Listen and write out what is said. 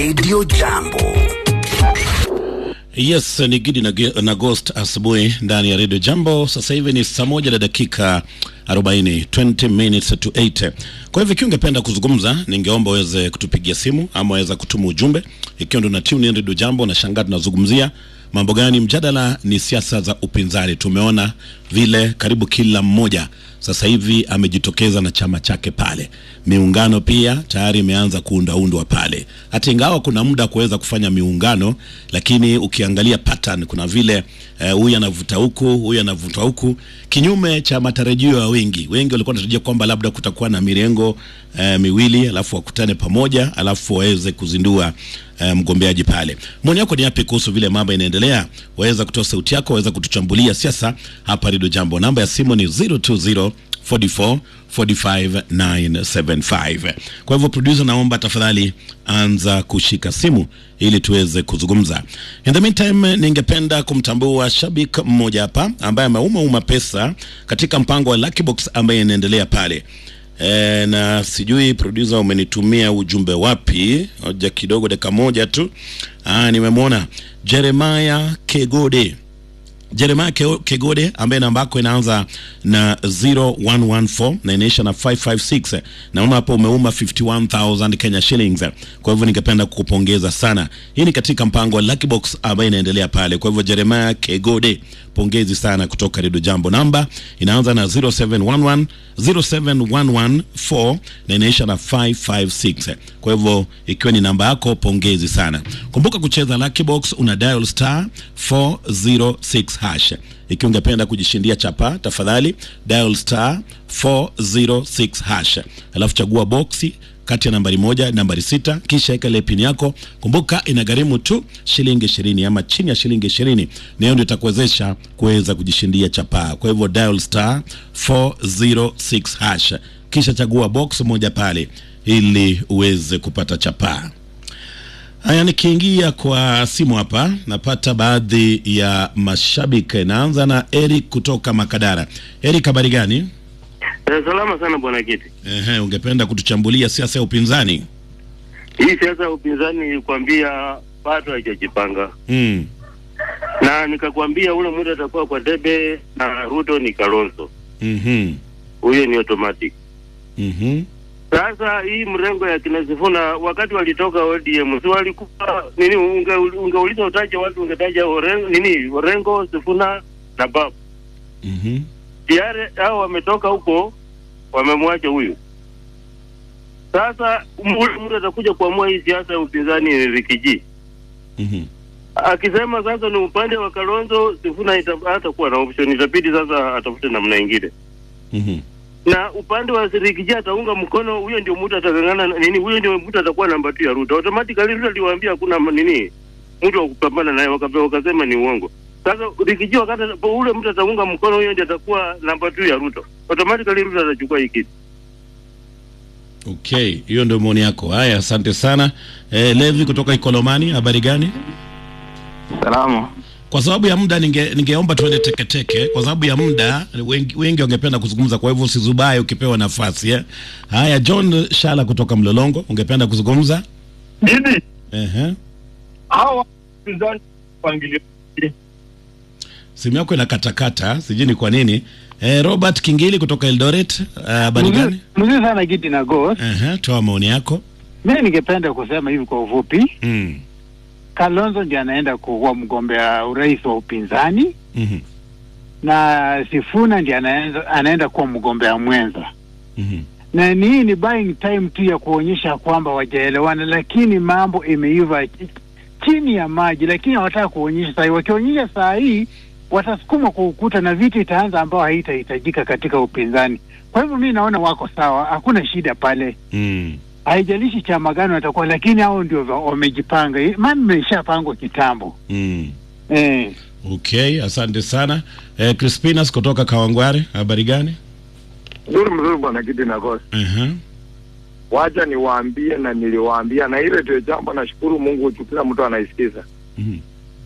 Radio Jambo. Yes, ni Gidi na, na Ghost asubuhi ndani ya Radio Jambo. Sasa hivi ni saa moja na dakika 40, 20 minutes to 8. Kwa hivyo ikiwa ungependa kuzungumza, ningeomba uweze kutupigia simu ama waweza kutuma ujumbe. Ikiwa ndo na tune in Radio Jambo na shangaa tunazungumzia mambo gani? Mjadala ni siasa za upinzani. Tumeona vile karibu kila mmoja sasa hivi amejitokeza na chama chake pale. Miungano pia tayari imeanza kuundaundwa pale, hata ingawa kuna muda kuweza kufanya miungano, lakini ukiangalia pattern, kuna vile huyu uh, anavuta huku, huyu anavuta huku, kinyume cha matarajio ya wengi. Wengi walikuwa wanatarajia kwamba labda kutakuwa na mirengo uh, miwili, alafu wakutane pamoja, alafu waweze kuzindua uh, mgombeaji pale. Maoni yako ni yapi kuhusu vile mambo inaendelea? Waweza kutoa sauti yako, waweza kutuchambulia siasa hapa Radio Jambo. Namba ya simu ni 020 44 45 975. Kwa hivyo producer, naomba tafadhali anza kushika simu ili tuweze kuzungumza. In the meantime, ningependa kumtambua shabiki mmoja hapa ambaye ameuma uma pesa katika mpango wa Lucky Box ambaye inaendelea pale. E, na sijui producer umenitumia ujumbe wapi? Hoja kidogo, dakika moja tu. Ah, nimemwona Jeremiah Kegode Jeremiah Kegode ambaye namba yako inaanza na 0114 na inaisha na 556. Naona hapo umeuma 51000 Kenya shillings. Kwa hivyo ningependa kukupongeza sana. Hii ni katika mpango wa Lucky Box ambayo inaendelea pale. Kwa hivyo Jeremiah Kegode, pongezi sana kutoka Radio Jambo. Namba inaanza na 0711 07114 na inaisha na 556. Kwa hivyo ikiwa ni namba yako, pongezi sana. Kumbuka kucheza Lucky Box una dial star 406 hash. Ikiwa ungependa kujishindia chapa, tafadhali dial star 406 hash, alafu chagua boksi kati ya nambari moja nambari sita, kisha weka ile pin yako. Kumbuka inagharimu tu shilingi ishirini ama chini ya shilingi ishirini, na hiyo ndio itakuwezesha kuweza kujishindia chapa. Kwa hivyo dial star 406 hash, kisha chagua box moja pale ili uweze kupata chapa. Haya, nikiingia kwa simu hapa napata baadhi ya mashabiki. Naanza na Eric kutoka Makadara. Eric, habari gani? Eh, salama sana bwana Kiti. Ehe, ungependa kutuchambulia siasa ya upinzani? Hii siasa ya upinzani nilikwambia bado haijajipanga. Mm. Na nikakwambia ule muda atakuwa kwa debe na Ruto ni Kalonzo. Mhm. Huyo ni automatic. Mhm. Sasa hii mrengo ya kina Sifuna wakati walitoka ODM si walikuwa nini, unge, ungeuliza utaje watu ungetaja orengo, nini Orengo, Sifuna na Babu. Mhm. Tayari hao wametoka huko wamemwacha huyu. Sasa ule mtu atakuja kuamua hii siasa ya upinzani ni Rikiji. Mhm. Akisema sasa ni upande wa Kalonzo, Sifuna ita- hatakuwa na option, itabidi sasa atafute namna ingine. Mhm. Na upande wa Rikiji ataunga mkono, huyo ndio mtu atangangana na- nini, huyo ndio mtu atakuwa namba 2 ya Ruto. Automatically Ruto aliwaambia hakuna ma- nini mtu wa kupambana naye, wakape- wakasema ni uongo. Sasa Rikiji wakati ule mtu ataunga mkono, huyo ndio atakuwa namba 2 ya Ruto. Automatically Ruto atachukua hii kitu. Okay, hiyo ndio maoni yako. Haya, asante sana. Eh, Levi kutoka Ikolomani, habari gani? Salama. Kwa sababu ya muda ninge ningeomba tuende teketeke kwa sababu ya muda wengi, wengi wangependa kuzungumza, kwa hivyo usizubaye ukipewa nafasi eh. Haya, John Shala kutoka Mlolongo, ungependa kuzungumza? Hivi Ehe. hawa wapinzani mpangilio Simu yako inakatakata, sijui ni kwa nini. Eh, Robert Kingili kutoka Eldoret, eh, habari gani? mzuri sana Gidi na Ghost. Ehe, toa maoni yako. Mimi ningependa kusema hivi kwa ufupi, Mm. Kalonzo ndiye anaenda kuwa mgombea urais wa upinzani Mhm. na Sifuna ndiye anaenda, anaenda kuwa mgombea mwenza, Mhm. na ni hii ni buying time tu ya kuonyesha kwamba wajaelewana, lakini mambo imeiva ch- chini ya maji, lakini hawataka kuonyesha saa hii. Wakionyesha saa hii watasukuma kwa ukuta na vita itaanza ambao haitahitajika katika upinzani. Kwa hivyo mi naona wako sawa, hakuna shida pale. Mm. haijalishi chama gani watakuwa, lakini hao ndio wa- wamejipanga. Hii- Maana imeshapangwa kitambo Mm. eh. Okay, asante sana. Eh, Crispinas kutoka Kawangware, habari gani? Mzuri mzuri bwana Kiti na Ghost. Ehe. Wacha niwaambie na niliwaambia na ile ndio jambo nashukuru Mungu kila mtu anaisikiza. Mhm.